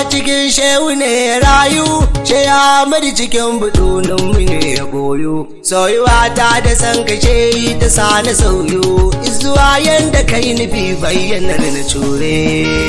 cikin shehu ne ya rayu she ya mari cikin butunin mu ne ya goyo soyuwa ta da san kashe ta sa na sauyo izuwa yanda kai nufi bayyanar na cure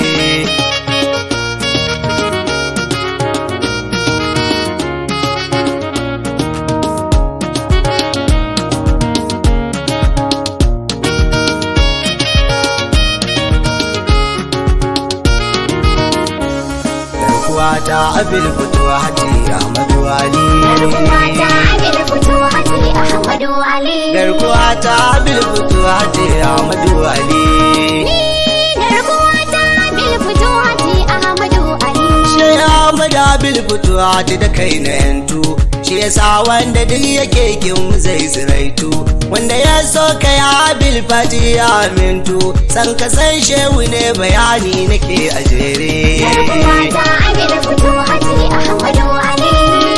ta abil fito hati Ahmadu Ali. Garkuwa ta abil fito hati Ahmadu Ali. Garkuwa ta abil fito hati Ahmadu Ali. Garkuwa ta abil fito hati Ahmadu Ali. Shi Ahmadu abil fito hati da kai na yantu. Shi yasa wanda duk yake kin zai ziraitu. Wanda ya so ka ya abil fati ya amintu. San ka san shehu ne bayani nake a jere. Garkuwa ta abil fito hati Ahmadu Ali.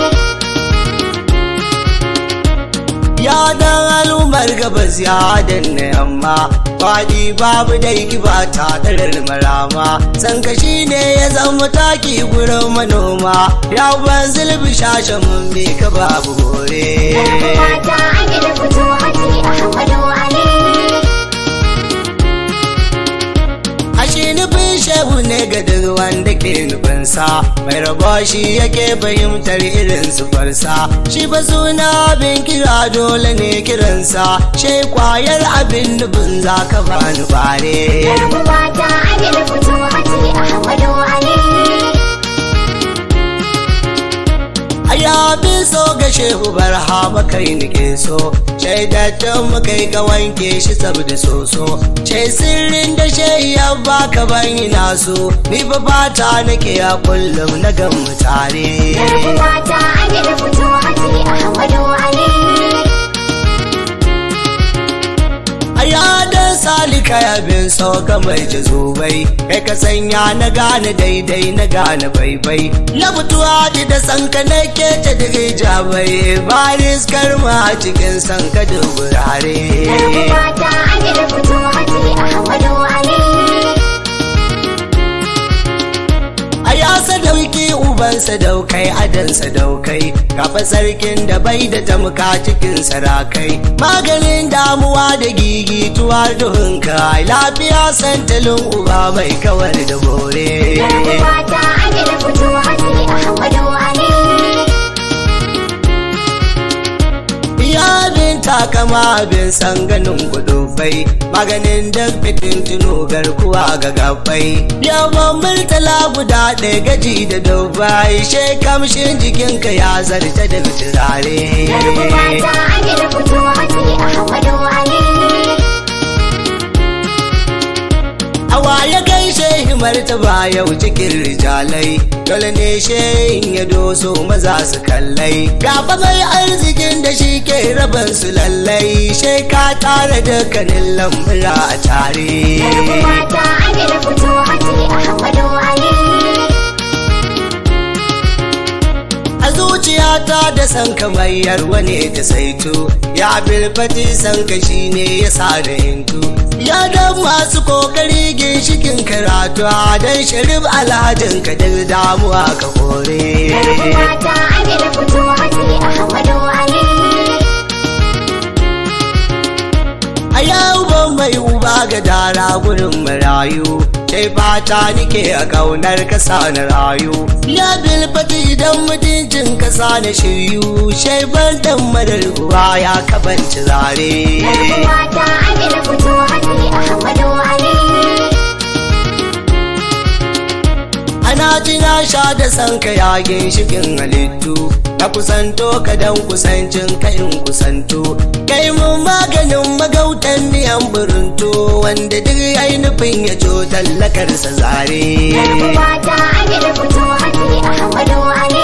Ya dan al'ummar gabas ya danna yamma Faɗi babu dai kiba ta ɗarar marama San kashi ne ya zama taki gurin manoma Ya ban zulbi shashe mun bi ka babu hore Garkuwa ta abil fito hati Ahmadu Ali. Ashe nufin shehu ne ga duk wanda ke nufinsa Mai rabo shi yake fahimtar irin sufarsa Shi ba suna abin kira dole ne kiransa Shi kwayar abin nufin za ka bani bare Garkuwa ta abil fito hati Ahmadu Ali. Ayabin so ga shehu barhama kai nike so Shaidattun mu kai ka wanke shi saboda soso Ce sirrin da shehi ya baka ban ina so Ni fa fata nake a kullum na gan mu tare Garkuwa ta abil fito hati Ahmadu Ali. Ayadan salika ya bin sauka mai jazubai Kai ka sanya na gane daidai na gane baibai Na mutuwa ji da sanka na kece da jabai Baris karma a cikin sanka da wurare Garkuwa ta abil fito hati Ahmadu Ali. A ya sadauki uban sadaukai adan sadaukai Kafa sarkin da bai da tamka cikin sarakai Maganin damuwa da gigituwa duhunka Lafiya santalin uba mai kawar da bore Garkuwa ta abil fito hati Ahmadu Ali. Ya bin takama bin san ganin gudubai Maganin da fitin tuno garkuwa ga gabai Yawan murtala guda ɗaya gaji da dubai She kamshin jikinka ya zarta da turare Garkuwa ta abil fito hati Ahmadu Ali. Awa ya gaishe himar ta ba yau cikin rijalai Dole ne shehin ya doso maza su kallai Gaba mai arzikin da shi ke rabin su lallai Shai ka tare dukkanin lambura a tare Garkuwa ta abil fito hati Ahmadu Ali. A zuciyata da san kamayyar wani ta saito Ya bilfati san ka shi ne ya sa da hintu Ya dan masu kokari ginshikin karatu Dan sharif alhajin ka da damuwa ka kore Garkuwa ta abil fito hati Ahmadu Ali. A yau ban mai uba ga dara gurin marayu Sai fata nike a kaunar kasa na rayu Ya bilfati idan mutuncin kasa na shiryu Shai ban dan madar uwa ya kabanci zare Garkuwa ta abil fito hati Ahmadu Ali. Ana ji na sha da san ka yagin shigin halittu Na kusanto ka dan kusancin ka in kusanto Kai mun maganin magautan niyan burinto Wanda duk yayi nufin ya jo tallakarsa zare Garkuwa ta abil fito hati Ahmadu Ali.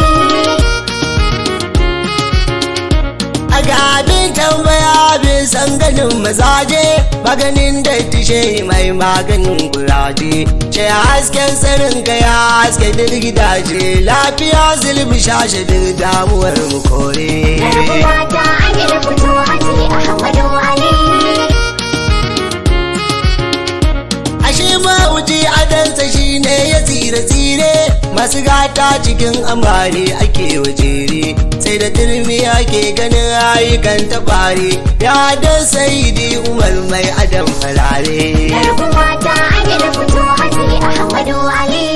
A ga abin tambaya bin san ganin mazaje Maganin da tishe mai maganin kuraje Ce hasken tsarin ka ya haske duk gidaje Lafiya zulmi shashe duk damuwar mu kore Garkuwa ta abil fito hati Ahmadu Ali. Ashe mawuji adansa shi ne ya tsire tsire masu gata cikin amare ake wajere sai da turmi ake ganin ayyukan tabare ya da saidi umar mai adam farare Garkuwa ta Amir fito hati Ahmadu Ali.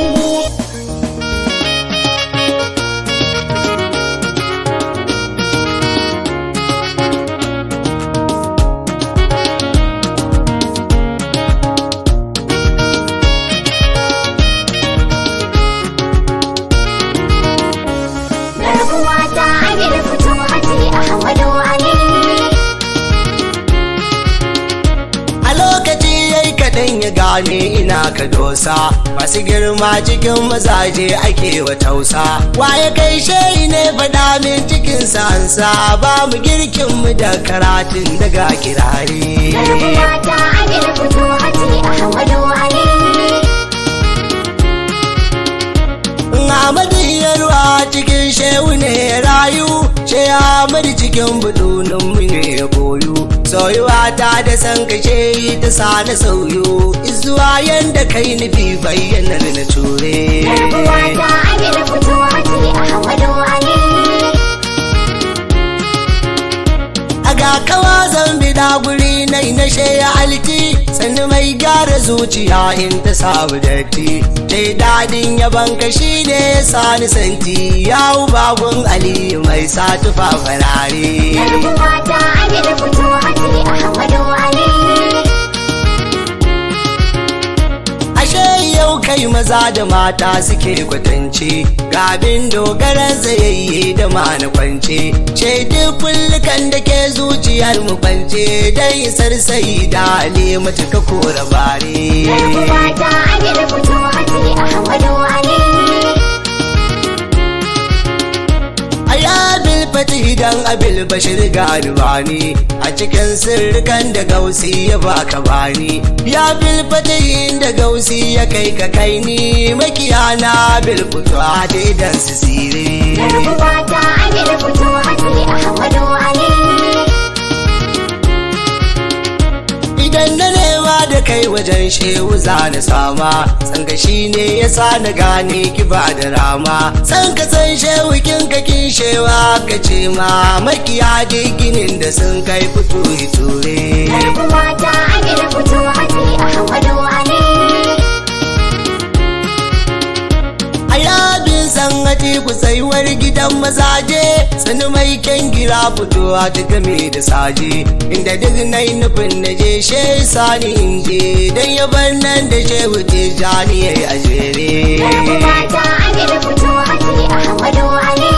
Garkuwa ta Amir fito hati Ahmadu Ali. a lokaci yayi kaɗan ya gane ina ka dosa masu girma cikin mazaje ake wa tausa waye kai shai ne faɗa min cikin sansa ba mu girkin mu da karatun daga kirare Garkuwa ta Amir fito hati Ahmadu Ali. Ahmadu yarwa cikin shehu ne ya rayu ce Ahmadu cikin budunin mu ne ya koyu soyuwa ta da san kashe ta sa na sauyo izuwa yanda kai nufi bayyanar na ture Garkuwa ta Amir fito hati Ahmadu Ali. a ga kawa zan bida guri na na ya alki sannu mai gyara zuciya in ta samu datti dai dadin yaban ka shi ne sani santi yawu bagun aliyu mai sa tufa farare Garkuwa ta Amir fito hati Ahmadu Ali. ashe yau kai maza da mata suke kwatance ga abin dogaran tsayayye da ma na kwance shaidu kullukan da ke zuciyar mu kwance dan isar sai da ne matuka kora bare Garkuwa ta Amir fito hati Ahmadu Ali. Ayabil fatih dan abil bashir galibani a cikin sirrikan da gausi ya baka bani ya bil fatih da gausi ya kai ka kai ni makiyana bil fito a daidan su sire Garkuwa ta Amir fito hati Ahmadu Ali. idan na nema da kai wajen shehu za na sama tsanga shi ne ya sa na gane ki ba da rama san ka san shehu kin ka kin shewa ka ce ma makiya ginin da sun kai fito ture Garkuwa ta Amir fito hati Ahmadu Ali. a yabin san haji ku tsayuwar gidan mazaje sani mai kyan gira fitowa ta game da saje inda duk na yi nufin na je she sani in je don yaban nan da shehu tijjani ya yi a jere Garkuwa ta Amir fito hati Ahmadu Ali.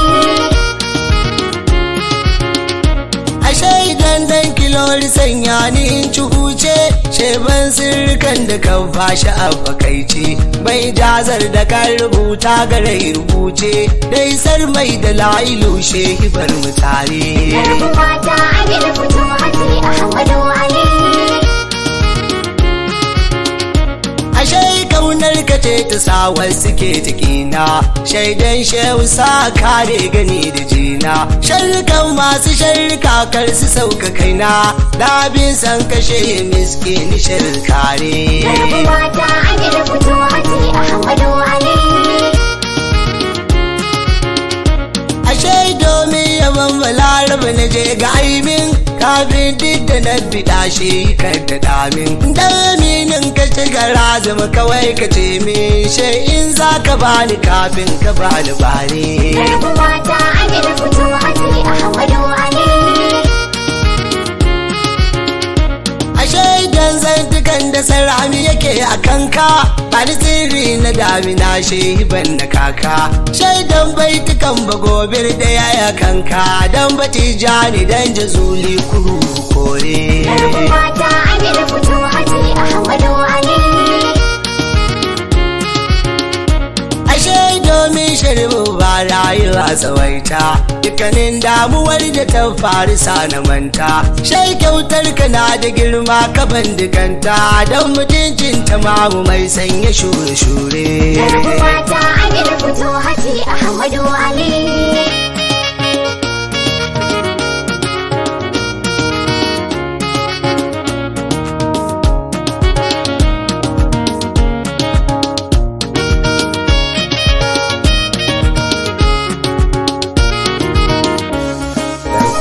ashe idan dan kilori sanya ni in ci huce sheban sirrikan da kan fashi a fakaice bai jazar da kan rubuta garai rubuce dai sar mai da la'ilu shehi bar mu tare Garkuwa ta Amir fito hati Ahmadu Ali. ashe kaunar ka ce ta sawar suke jikina shaidan shehu sa kare gani da jina sharrukan masu sharruka kar su sauka kaina labin san kashe miskini kare. Garkuwa ta Amir fito hati Ahmadu Ali. ashe domin yaban balaraba na je ga aimin kafin duk da na bida shi kan da damin dan aminin ka ci gara zama kawai ka ce min she in za ka bani kafin ka bani bare Garkuwa ta Amir fito hati Ahmadu Ali. ashe idan zantukan da sarami yake a kanka bani sirri na damina shehi ban na kaka shaidan baitukan bagobir da yaya kanka dan batijani dan jazuli kuru kore Garkuwa ta Amir fito hati Ahmadu Ali. ashe domin shirbu ba rayuwa tsawaita dukkanin damuwar da ta faru sa na manta shai kyautar ka na da girma ka bandikanta don mutuncin ta mamu mai sanya shure-shure Garkuwa ta Amir fito hati Ahmadu Ali.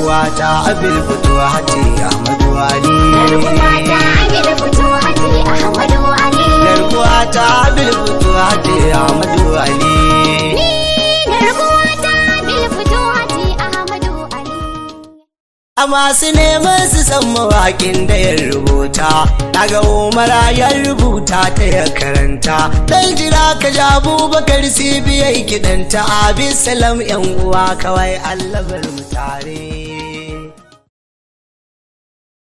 garkuwata abil fito hati Ahmadu Ali Garkuwata Amir fito hati Ahmadu Ali. garkuwata abil fito hati Ahmadu Ali Garkuwata Amir fito hati Ahmadu Ali. a masu neman su san mawaƙin da ya rubuta daga umara ya rubuta ta ya karanta dan jira ka ja abubakar sibiyai kidanta abin salam yan uwa kawai allabar mu tare